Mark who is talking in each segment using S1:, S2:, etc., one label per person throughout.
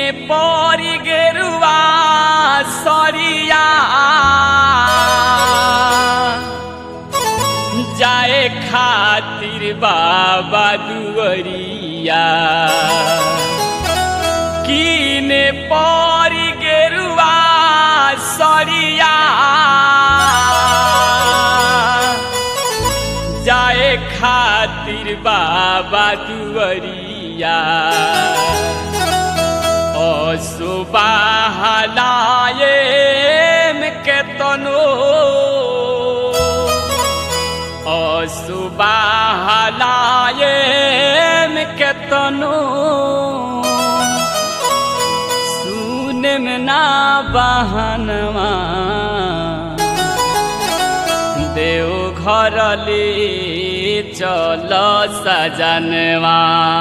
S1: परी गेरुआ सरिया जाए खातिर बाबा दुवरिया कीने परी गेरुआ सरिया जाए खातिर बाबा दुवरिया असुबाहलाए में केतनो असुबाहलाए में केतनो सुने में ना बहनवा देव घर ले चल सजनवा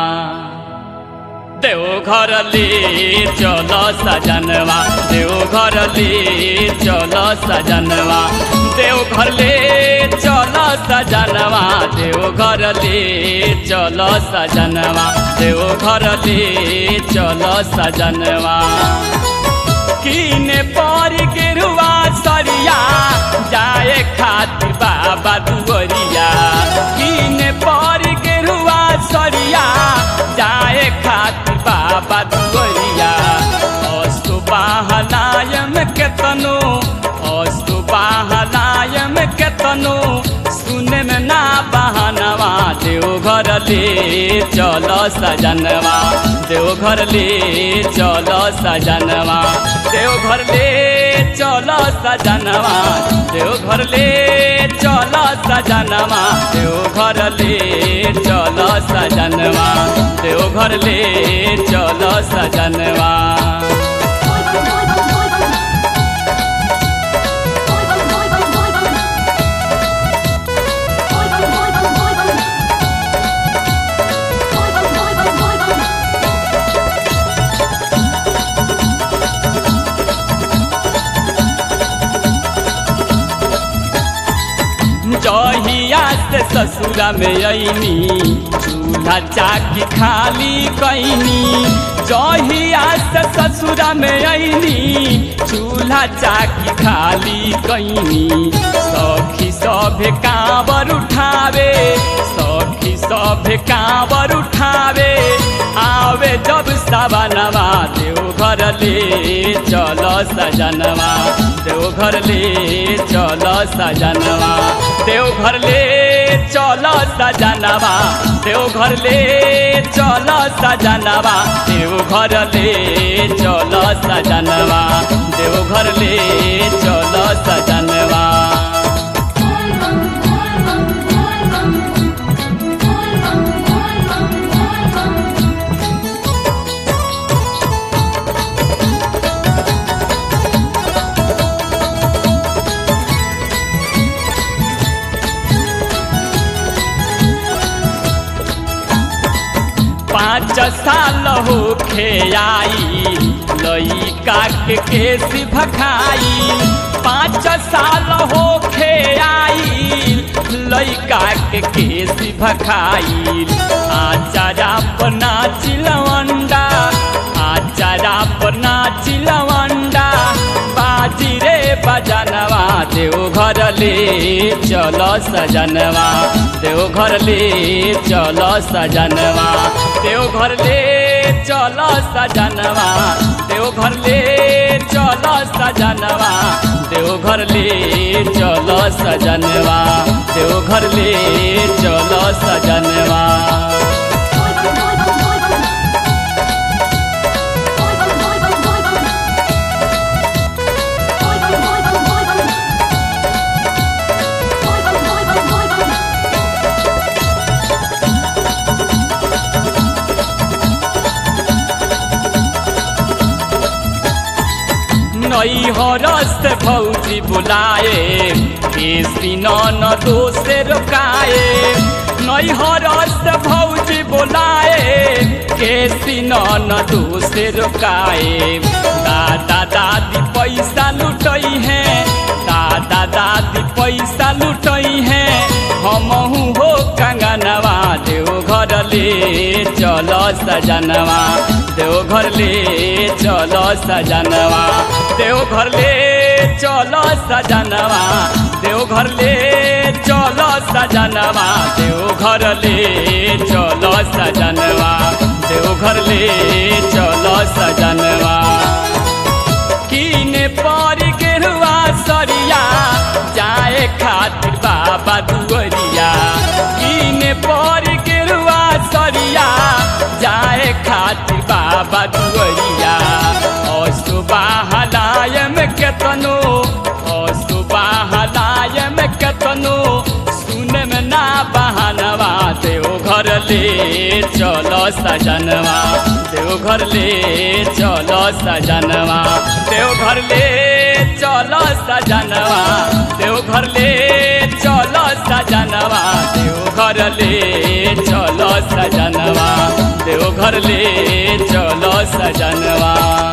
S1: देव घर ले चल सजनवा देव घर ले चल सजनवा देव घर ले चल सजनवा देव घर ले चल सजनवा देव घर ले चल सजनवा कीने पर गिरुआ सरिया जाए खातिर बाबा दुवरिया कीने पर गिरुआ सरिया जाए खातिर बाबा दुवरिया असुबाहलायम केतनो असुबाहलायम केतनो सुने में ना बहनवा देव घर ले चल सजनवा देव घर ले चल सजनवा देव घर ले चल सजनवा देव घर ले चल सजनवा देव घर ले चल सजनवा देव घर ले चल सजनवा जहिया से ससुरा में अईनी चूल्हा चाकी खाली कैनी जहिया से ससुरा में अईनी चूल्हा चाकी खाली कैनी सखी सभे कांवर उठावे सखी सभे कांवर उठावे आवे जब सवनवा देव घर ले चल सजनवा देव घर ले चल सजनवा देव घर ले चल सजनवा देव घर ले चल सजनवा देव घर ले चल सजनवा देव घर ले चल सजनवा पाँच साल हो आई लइका के केस भखाई पाँच साल हो आई लइका के केस भखाई आचारा अपना चिलवंडा आचारा अपना चिलवंडा बाजी रे बजनवा देव घर ले चल सजनवा देव घर ले चल सजनवा देव घर ले चल सजनवा देव घर ले चल सजनवा देव घर ले चल सजनवा देव घर ले चल सजनवा नई हरस भौजी बुलाए केसी न दोसे रोकाए नई हरस भौजी बुलाए केसी न दोसे रोकाए दादा दादी पैसा लुटई है दादा दादी पैसा लुटई है हमहू हो कंगनवा देव घर ले चल सजनवा देवघर ले चलो सजनवा देवघर ले चलो सजनवा देवघर ले चलो सजनवा देवघर ले चलो सजनवा देवघर ले चलो सजनवा कीने पर गेरुआ सरिया जाए खातिर बाबा दुअरिया कीने पर गेरुआ सरिया जाए खातिर बाबा दुअरिया असुबाहलाय में केतनो असुबाहलाय में केतनो सुने में ना बहानवा देव घर ले चलो सजनवा देव घर ले चलो सजनवा देव घर ले चलो सजनवा देव घर ले चलो सजनवा देव घर ले चलो सजनवा देव घर ले चलो सजनवा